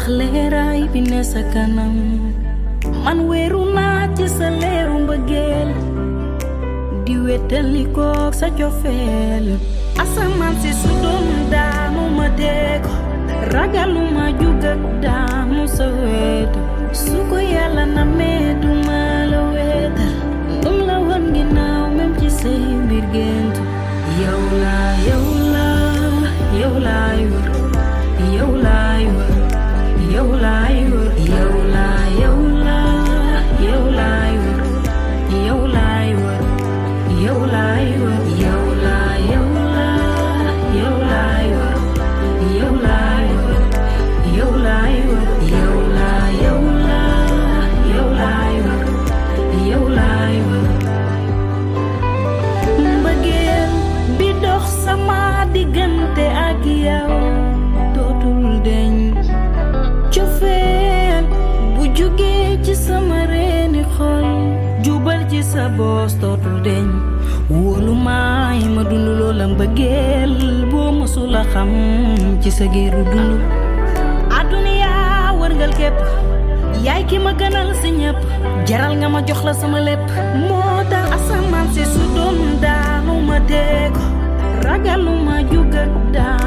ndax leeraay bi ne sa kanam man weeru naa ci sa leeru mbëggeel di wétali koog sa cofeel asamaan si su doon daanu ma dégg ragaluma jug ak daanu sa wetu su ko yàlla na meetu ma la weetal dum la wan ginnaaw même ci say mbir gént yow laa yow laa yow laay wër yow laay wër yow laay wër yow laa yow laa yow laay wër yow laay wër yow laay wër yow laa yow laa yow laay wër yow laay wër yow laay wër yow laa yow laa yow laay wër yow laay wër mbëggeel bi dox sama diggante ak yow dootul deñ cofeel bu jugee ci sama reeni xol jubal ci sa boos dootul deñ wóolu maay ma dund loola mbëggeel boo mësula xam ci sa géeru dund àdduna wërngal képp yaay ki ma gënal si ñëpp jaral nga ma jox la sama lépp moo tax asamaan si su doon daanu ma dégg ragaluma jug ak daan